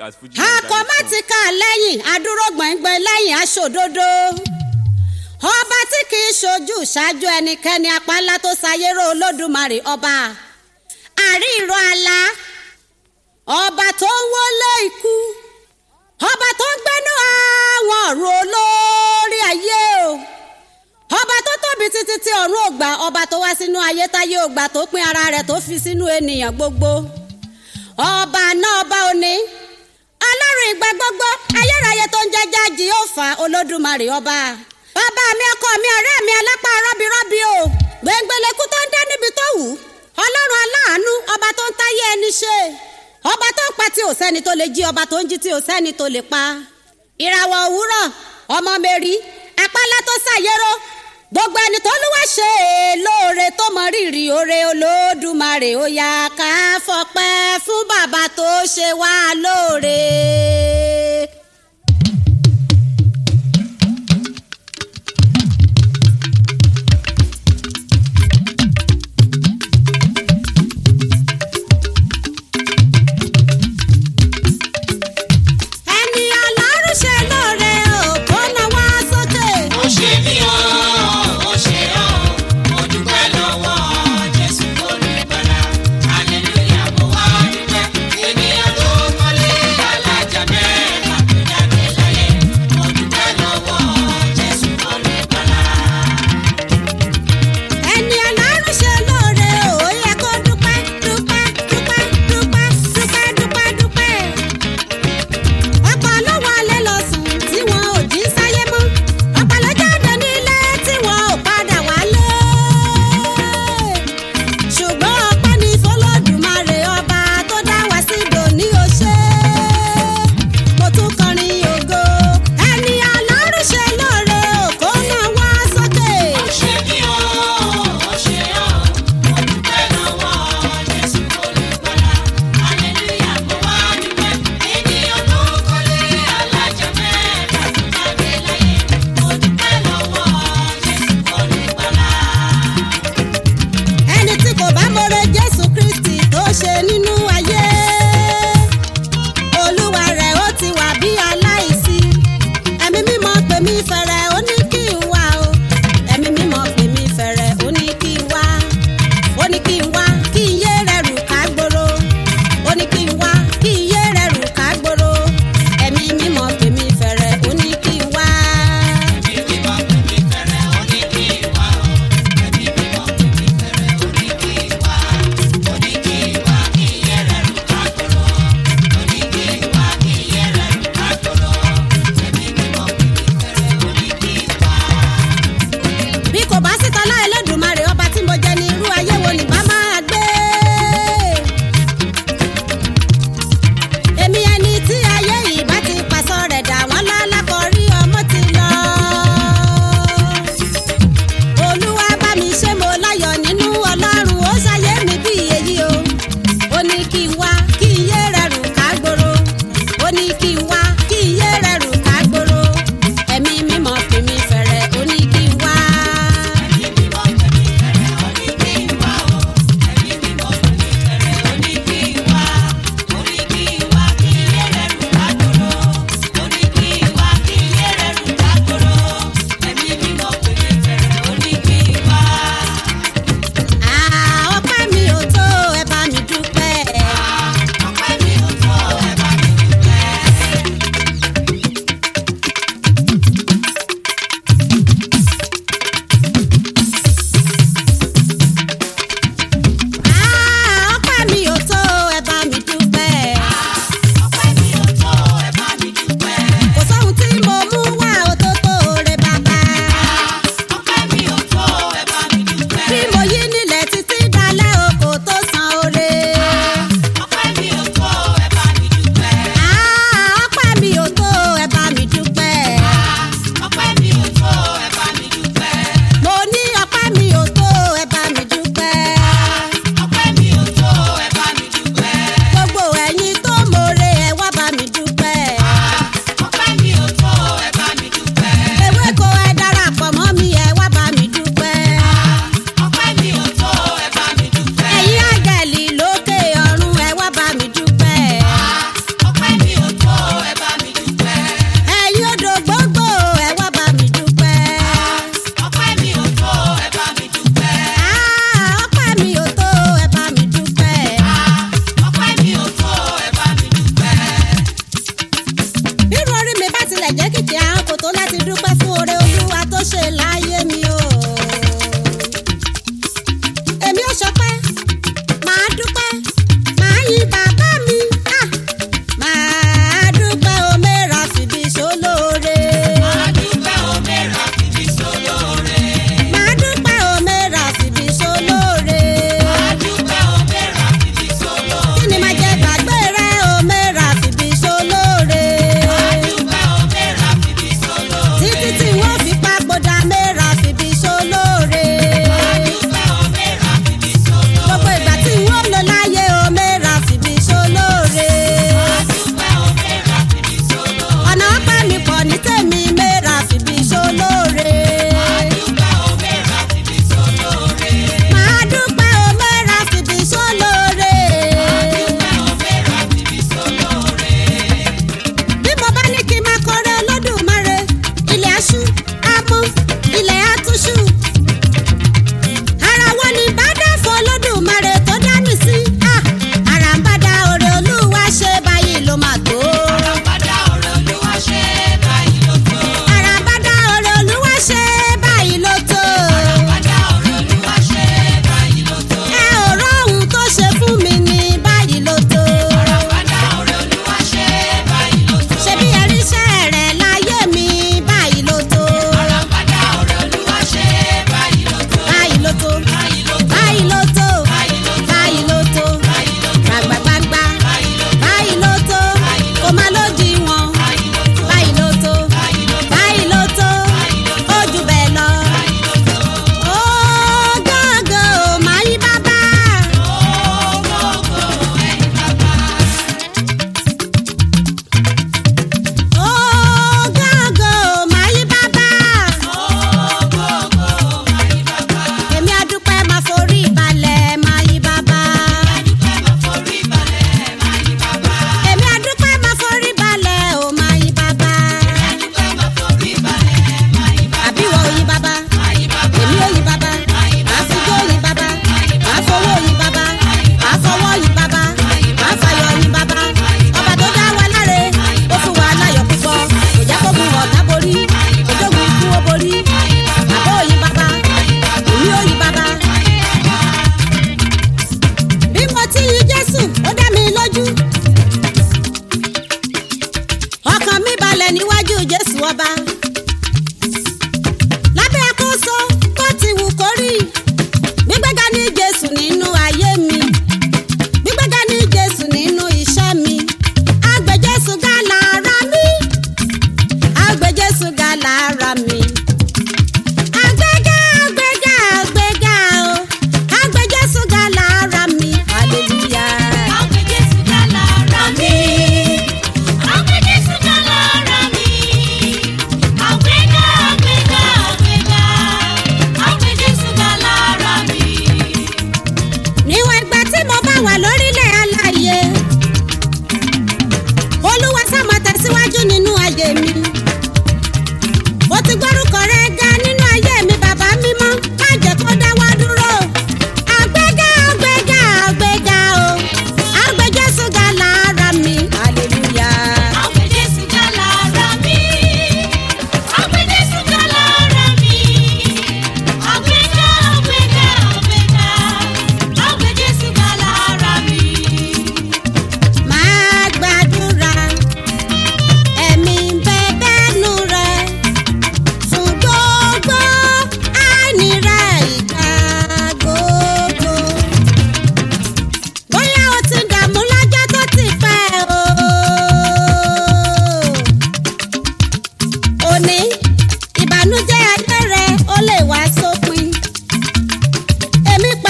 at Fuji. akọ̀mátìkà lẹ́yìn adúró gbọ̀ngbọ̀n lẹ́yìn aṣòdodo ọba tí kì í ṣojú ṣáájú ẹnikẹ́ni apálá tó ṣayérò olódùmarè ọba àríìrọ àlá ọba tó ń wọlé ikú ọba tó ń gbénú àwọn ọ̀run olórí ayé o ọba tó tóbi títí tí ọ̀run ògbà ọba tó wá sínú ayé táyé ògbà tó pín ara rẹ̀ tó fi sínú ènìyàn gbogbo ọba náà ọba òní ọlọ́run ìgbà gbogbo ayérayé tó ń jẹ́jà jìhófà olódùmarè ọba bàbá mi ọkọ mi ọ̀rẹ́ mi alápá rọ́bìrọ́bì o gbẹngbẹlẹ́kú tó ń dá níbi tó wù ọlọ́run aláàánú ọba tó ń táyé ẹni ṣe ọba tó ń pa tí ò sẹ́ni tó lè jí ọba tó ń jí tí ò sẹ́ni tó lè pa ìràwọ̀ òwúrọ̀ ọmọ mẹ́rí apálá tó ṣàyẹ̀rọ gbogbo ẹni tó lúwa ṣe é lóore tó mọ rírì oore olódùmarè ó yá ká fọpẹ́ fún bàbá tó ṣe wá lóore. ẹni ọlọ́run ṣe lóore ò kó náwó sókè. ó ṣe mí o ó ṣe o mo dúpẹ́ lọ́wọ́ jésù olùgbàlà hallelujah mo wá dúpẹ́ ènìyàn tó kọ́lé alájà mẹ́rin.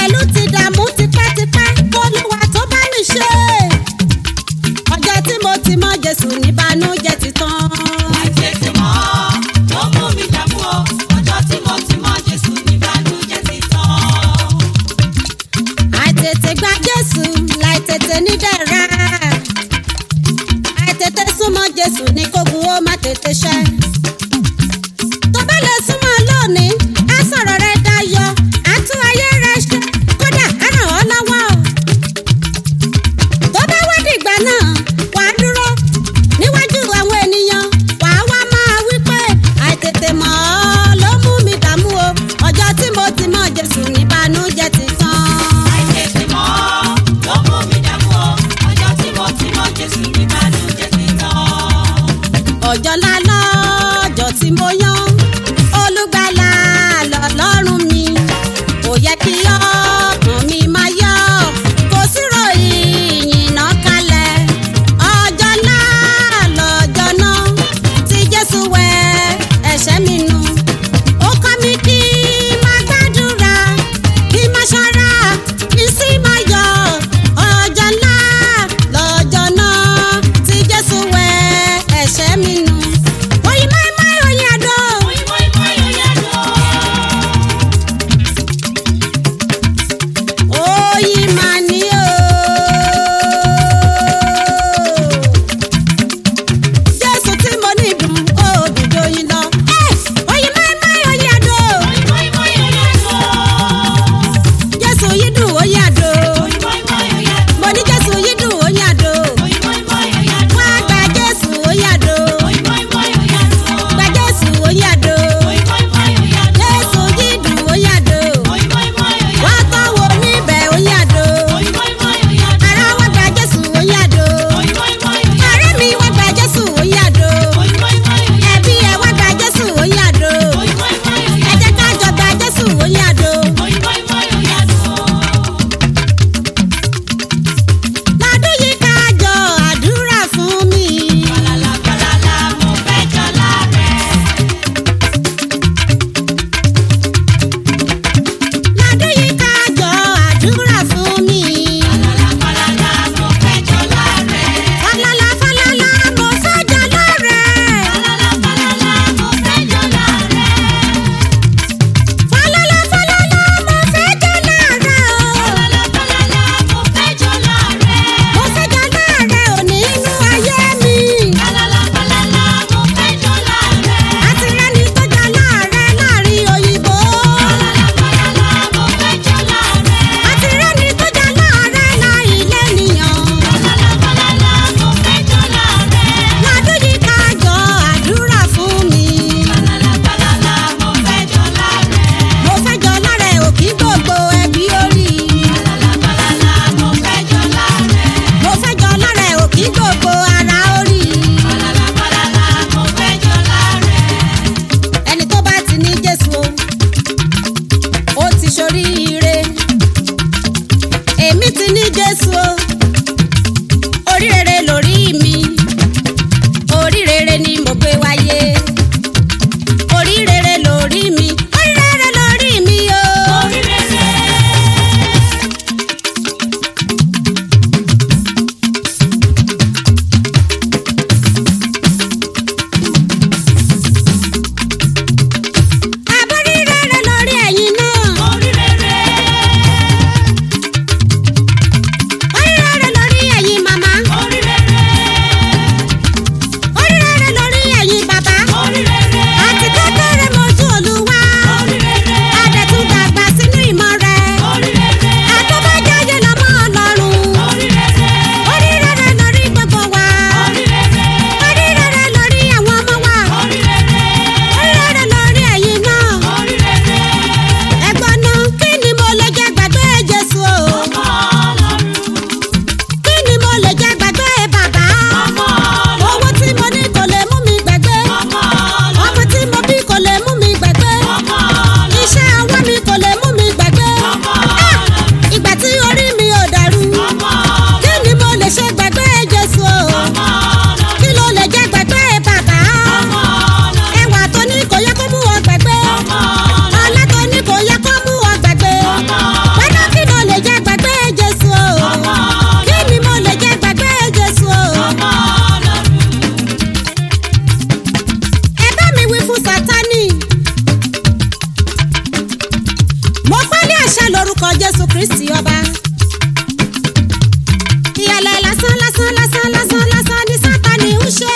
pẹ̀lú ti dààmú tipẹ́tipẹ́ olúwa tó bá mi ṣe. ọjọ́ tí mo ti mọ jésù níbànújẹ́ ti tán. àìtètè mọ́ ló mú mi dààmú o ọjọ́ tí mo ti mọ Jésù níbànújẹ́ ti tán. àìtètè gba jésù láìtètè ní dẹ̀ra. àìtètè súnmọ́ jésù ní kógun ó má tètè ṣẹ. tó bá lè súnmọ́ lónìí á sọ̀rọ̀ rẹ dayọ̀ á tún ayé rẹ ṣe kódà á ràn ọ́ lọ́wọ́. tó bá wá dìgbà náà wàá dúró níwájú àwọn ènìyàn wàá wá máa wí pé àìtètè mọ̀ ọ́ ló mú mi dààmú o ọjọ́ tí mo ti mọ̀ jésù níbànújẹ́ ti tán. àìtètè mọ́ ló mú mi dààmú o ọjọ́ tí mo ti mọ Jésù níbànújẹ́ ti tán. ọjọ́ ńlá lọ́jọ́ tí mo yan olùgbàlà lọ́lọ́run mi kò yẹ kí ọkàn mi máa yọ kò sí ròyìn ìyìnà kalẹ̀ ọjọ́ ńlá lọ́jọ́ náà tí jésù wẹ ẹ̀ṣẹ̀ mi nù ó kọ́ mi kí n máa gbàdúrà kí n máa ṣọ́ra kí n sì máa yọ̀ ọjọ́ ńlá lọ́jọ́ náà tí jésù wẹ ẹ̀ṣẹ̀ mi nù. oyin máìmáì oyin àdó. Mọ́í mọ́í mọ́í ó yàtọ̀. oyin máa ní o. jésù tí mo ní dùn ó dùn dóyin lọ. Ẹ́, oyin máìmáì oyin àdó. Mọ́í mọ́í mọ́í ó yàtọ̀. jésù yìí dùn oyin àdó. Mọ́í mọ́í mọ́í ó yàtọ̀. mo ní jésù yìí dùn oyin àdó. Mọ́í mọ́í mọ́í ó yàtọ̀. wá gba jésù oyin àdó. Mọ́í mọ́í mọ́í ó yàtọ̀. gba jésù oyin àdó. Mọ́í mọ́í mọ́í ó yàtọ̀. jésù yìí dùn oyin àdó. Mọ́í mọ́í mọ́í ó yàtọ̀. wá tọ́wọ́ níbẹ̀ oyin àdó. Mọ́í mọ́í mọ́í ó yàtọ̀. ara wá gba jésù oyin àdó. Mọ́í mọ́í mọ́í ó yàtọ̀. ọ̀rẹ́ mi wá gba jésù oyin àdó. Mọ́í mọ́í mọ́í ó yàtọ̀. ẹbí ẹ wá gba jésù oyin àdó. Mọ́í mọ́í mọ́í ó ẹ yàtọ̀. jẹ́ ká jọ gba jésù oyin àdó. Mọ́í mọ́í mọ́í ó yàtọ̀. lọ́dún yìí ká jọ àdúrà fún mi. Falala falala mo fẹ́ jọlá rẹ̀. lọ́dún yìí ká jọ àdúrà fún mi. Falala falala mo fẹ́ jọlá rẹ̀. falala falala mo fẹ́ jọ lọ́rẹ̀. Falala falala mo fẹ́ jọlá rẹ̀. falala falala mo fẹ́ jọ lọ́rẹ̀ o. Falala falala mo fẹ́ jọlá rẹ̀. mo fẹ́ jọ lọ́rẹ̀ òní inú ayé mi. Falala falala mo fẹ́ jọlá rẹ̀. àti rẹ́ni tó jọ lọ́rẹ̀ láàrin òyìnbó. Falala falala mo fẹ́ jọlá jésù kristi ọba. ìyàlẹ̀ lásán lásán lásán lásán lásán ni sátani ń ṣe.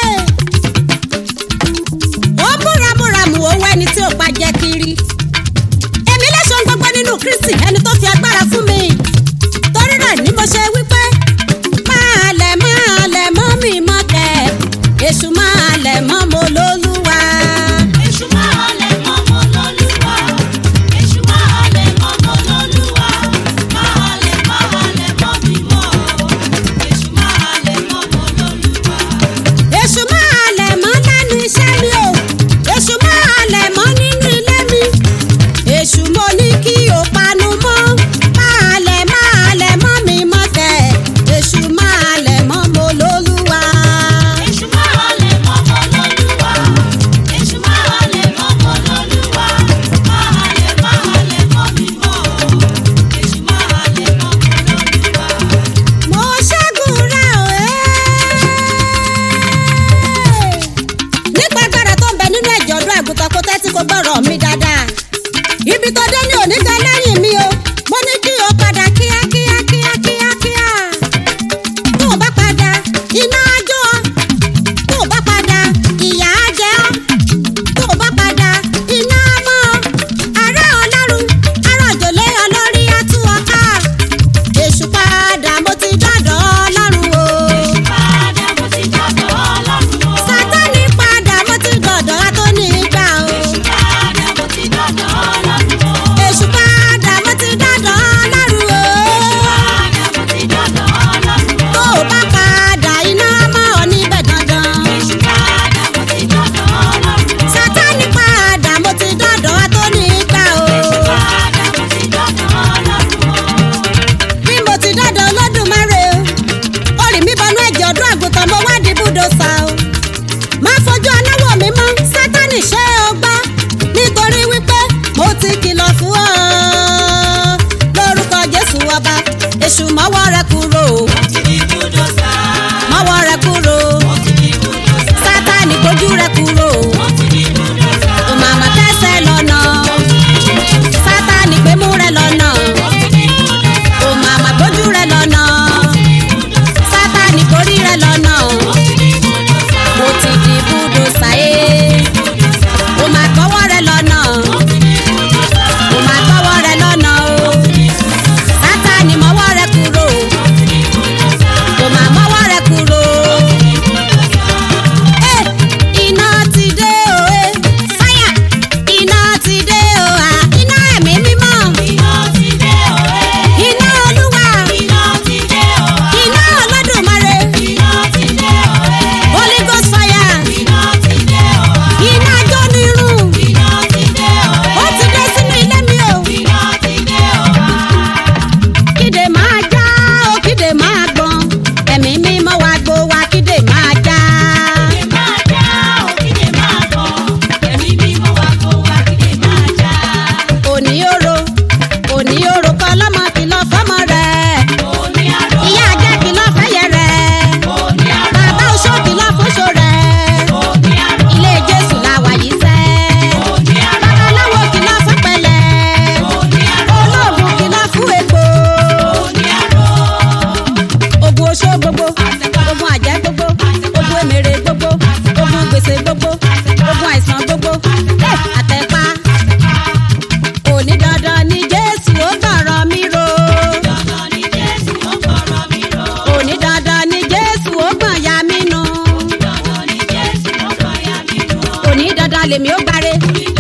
ó búramúramù owó ẹni tí ò pa jẹ́ kiri. èmi lẹ́sọ̀ gbogbo nínú kristi ẹni tó fi agbára fún mi. torí rẹ̀ ni mo ṣe wípé máa lẹ̀ máa lẹ̀ mọ́ mi mọ́ kẹ́ èṣù máa lẹ̀ mọ́ mo lólúwa. Èṣù máa lẹ̀ mọ́ mọ́ lólúwa. Èṣù máa lẹ̀ mọ́ mọ́ lólúwa. Máa lẹ̀ máa lẹ̀ mọ́ mi mọ́. Èṣù máa lẹ̀ mọ́ mọ́ lólúwa. èṣù máa lẹ̀ mọ́ lẹ́nu iṣẹ́ mi o èṣù máa lẹ̀ mọ́ nínú ilé mi èṣù mo ní kí o panu mọ́ máa lẹ̀ máa lẹ̀ mọ́ mi mọ́ tẹ̀ èṣù máa lẹ̀ mọ́ mo lólúwa. Èṣù máa lẹ̀ mọ́ mọ́ lólúwa. Èṣù máa lẹ̀ mọ́ mọ́ lólúwa. Máa lẹ̀ máa lẹ̀ mọ́ mi mọ́. Èṣù máa lẹ̀ mọ́ mọ́ lólúwa. mo ṣẹ́gun rẹ̀ o ẹ́. nípa agbára tó ń bẹ nínú ẹ̀jẹ̀ ọdún àgùntàn kó tẹ́tí kó gbọ́rọ̀ mi dáadáa. ibi tó dé ní òní gan lẹ́yìn mi o mo ní kí o padà kíá kíá kíá kíá kíá. tó o bá padà iná á jó ọ tó o bá padà ìyà á jẹ ọ tó o bá padà iná á mọ́ ọ ará ọlọ́run ará òjòlé ọlọ́rí á tú ọ ká èṣù padà mo ti dọ́dọ̀ ọlọ́run o. Padà mo ti dọ̀dọ̀ Ọlọ́run o. sátánì padà mo ti dọ̀dọ̀ atóní gbà o. Padà mo ti dọ̀dọ̀ Ọlọ́run o. èṣù padà mo ti dọ́dọ̀ ọlọ́run o. Padà mo ti dọ̀dọ̀ Ọlọ́run o. tó o bá padà iná mọ́ ọ níbẹ̀ dandan. Èṣù padà mo ti dọ̀dọ̀ Ọlọ́run o. sátánì padà mo ti dọ́dọ̀ atóní gbà o. Padà mo ti dọ̀dọ̀ Ọlọ́run o. bí mo ti dọ́dọ̀ olódùmarè o orí mi bọnú ẹ̀jẹ̀ ọdún àgùntàn mo wádìí búdòsà o má fojú aláwọ̀ mi mọ́ sátánì ṣé o gbọ́ nítorí wípé mo ti kìlọ̀ fún ọ lórúkọ jésù ọba èṣù mọ́wọ́ rẹ kúrò Mo ti di búdòsà. mọ́wọ́ rẹ kúrò Mo ti di búdòsà. sátánì gbójú rẹ kúrò Mo ti di búdòsà. o màmá kẹsẹ̀ lọ́nà sátánì gbémú rẹ lọ́nà Mo ti di búdòsà. o màmá gbójú rẹ lọ́nà sátánì kórí rẹ lọ́nà. Mo ti di búdòsà. mo ti di búdòsà ẹ́ o máa gbọ́wọ́ rẹ lọ́nà Mo ti di búdòsà. o máa gbọ́wọ́ rẹ lọ́nà o sátani mọ́wọ́ rẹ kúrò o máa mọ́wọ́ rẹ kúrò. Eh, iná ti dé o eh, fáyà iná ti dé o ah, iná ẹ̀mí mímọ́ Iná ti dé o ẹ́. iná olúwa Iná ti dé o wá. iná olódùmarè Iná ti dé o ẹ́. holy ghost fire Iná ti dé o wá. iná jónirun Iná ti dé o ẹ́. ó ti dé sínú ilé mi o. Iná ti dé o wá. kíde máa já ó kíde máa gbọ́n ẹ̀mí mímọ́ wa gbó wa kíde máa já. Kídè máa já o, kídè máa bọ̀. Ẹ̀mí mímọ́ wa kó wa, kídè máa já. òní òro òní òro kọ́ lọ́mọ kìlọ̀ fọ́mọ rẹ̀ Òní àrò, ìyá ajá kìlọ̀ fẹ́yẹ rẹ̀ òní àrò, bàbá oṣó kìlọ̀ fóṣó rẹ̀ òní àrò, ilé jésù la wà yìí sẹ́ òní àrò, babaláwo kìlọ̀ fún pẹ̀lẹ́ òní àrò, olóògùn kìlọ̀ fún egbò òní àrò. ogun oṣó gbogbo ogun àjẹ́ gbogbo ogun èmèrè gbogbo ogun gbèsè gbogbo ogun àìsàn gbogbo Eh, àtẹ̀pá òní dandan ni jésù ó gbọ̀rọ̀ mi ro Dandan ni Jésù ó gbọ́rọ̀ mi ró. òní dandan ni jésù ó gbọ̀n ya mí nu Dandan ni Jésù ó gbọ́ ya mi ró. òní dandan lèmi ó gbáre Òní